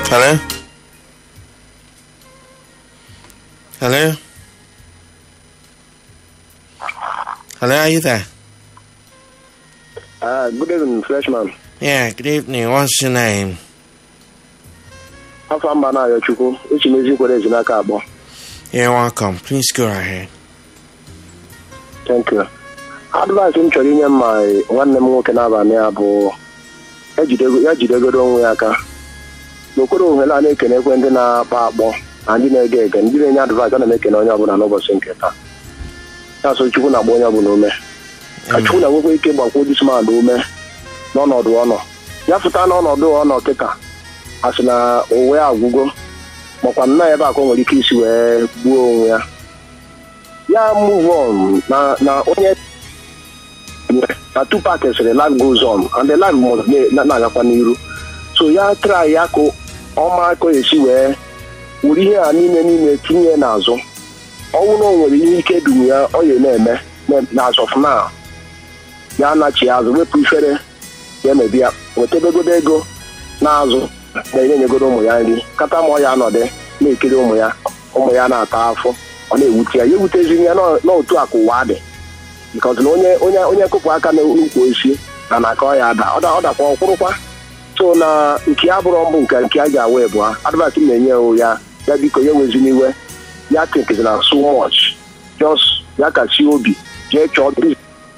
Hello? Hello? Hello, are you there? Uh, good evening, freshman. Yeah, good evening. What's your name? Afọ mba na Ayochukwu, echi m ezi nkwere ezinaka abụọ. You're welcome. Please go ahead. Thank you. Advice m chọrọ inye m ma nwanne m nwoke n'abalị a bụ ejidego- ya jidegoro onwe ya aka n'okpuru ohere a na-ekenekwe ndị na-akpọ akpọ na ndị na-ege ege ndị na-enye advice a na m ekene onye ọbụla n'ụbọchị nke taa ya so Chukwu na-agba onye ọbụla ume ka Chukwu na-enwekwa ike gbakwuo dismad ume n'ọnọdụ ọnọ ya fụta n'ọnọdụ ọnọ kịta a sị na uwe agwụgo makwa nnọọ ebe a ka o nwere ike isi wee gbuo onwe ya ya move on na na onye na Tupac sịrị life goes on and the life must na- na-agakwa n'iru so ya try ya ka ọma ka o esi wee were ihe a niile niile tinye n'azụ ọnwụ na o nwere ihe ike dum ya ọ ya na-eme na- n'azụ of now ya nachi azụ wepụ ifere ya emebi ya wetabegodo ego n'azụ na-enyenyegoro ụmụ ya nri kata ma ọ ya anọdụ na-ekiri ụmụ ya ụmụ ya na-ata afọ ọ na-ewute ya ya ewutezi ya nọ- n'otu a ka ụwa dị because na onye onye onye kụpụ aka n'ukwu osisi na na ka ọ ya ada ọ da- ọ dakwa ọkwụrụkwa so na nke ya bụrụ mbụ nke nke a ji awa ebu ha advat na-enye ya ya biko ya wezina iwe ya tinkizina so much just ya kasie obi jee chọọ biz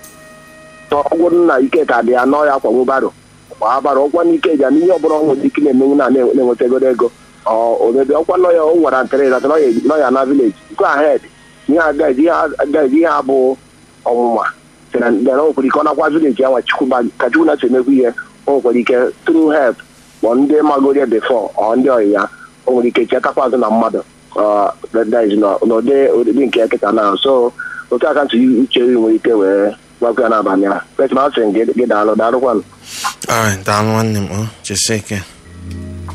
ọgwụ na ike ka dị ya nọ ya akwanwu baro gbaa baro ọkwa n'ike ji ya n'ihe ọbụla ọ nwere ike na-emenwu na na-enwetagoro ego ọ omebe ọkwa nọ ya o nwara ntịrị zata nọ ya na vileji go ahead ihe agaghị agaghị ihe abụ ọnwụnwa sị na na o nwekwara ike ọ nakwa vileji ya nwa chukwu ba- ka chukwu na-esi emekwa ihe o nwekwara ike through help ma ndị magorie before ọ ndị ọyị ya o nwere ike chetakwa azụ na mmadụ ọ that is na- n'ụdị ụdịdị nke nkịta na so otu aka ntị uche gị nwere ike wee gwakwa ya n'abalị a petma sị gị gị daalụ daalụkwanụ All right, down one name. Oh, just a second.